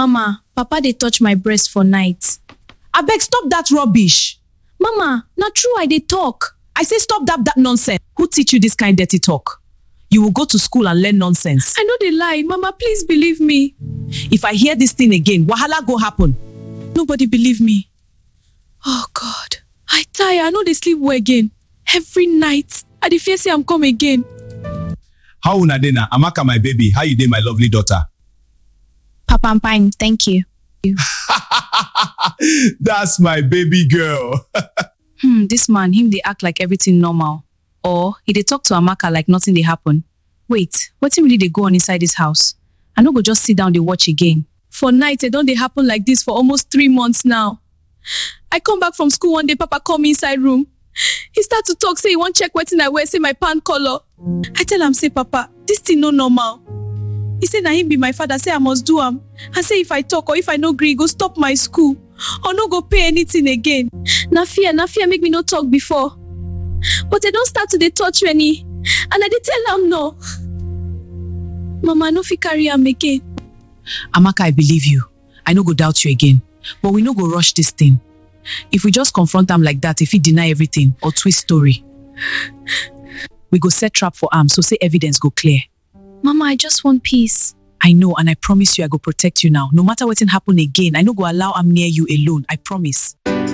Mama, Papa dey touch my breast for night. abeg stop dat rubbish Mama, na true I dey talk. i say stop dat dat nonsense who teach you dis kind dirty talk you will go to school and learn nonsense I no dey lie. Mama, please believe me. if i hear dis thing again wahala go happen Nobody believe me. Oh God. I tire. I no dey sleep well again. Every night, I dey fear say I'm come again. How una dey na? Amaka my baby, how you dey my lovely daughter? Papa, I'm fine. Thank you. That's my baby girl. Hmm, this man, him dey act like everything normal. Or he dey talk to Amaka like nothing dey happen. Wait, wetin really dey go on inside this house? I no go just sit down dey watch again. For night, e don dey happen like this for almost three months now. I come back from school one day, Papa come me inside room. He start to talk say he wan check wetin I wear, say my pan color. I tell am say, Papa, this thing no normal. He say na him be my father, say I must do am. And say if I talk or if I no gree, he go stop my school or no go pay anything again. Na fear, na fear make me no talk before. But I don start to dey touch Rennie and I dey tell am no. Mama, I no fit carry am again. amaka i believe you i no go doubt you again but we no go rush dis thing if we just confront am like that e fit deny everything or twist story we go set trap for am so say evidence go clear Mama, I just want peace. i know and i promise you i go protect you now no matter wetin happen again i no go allow am near you alone i promise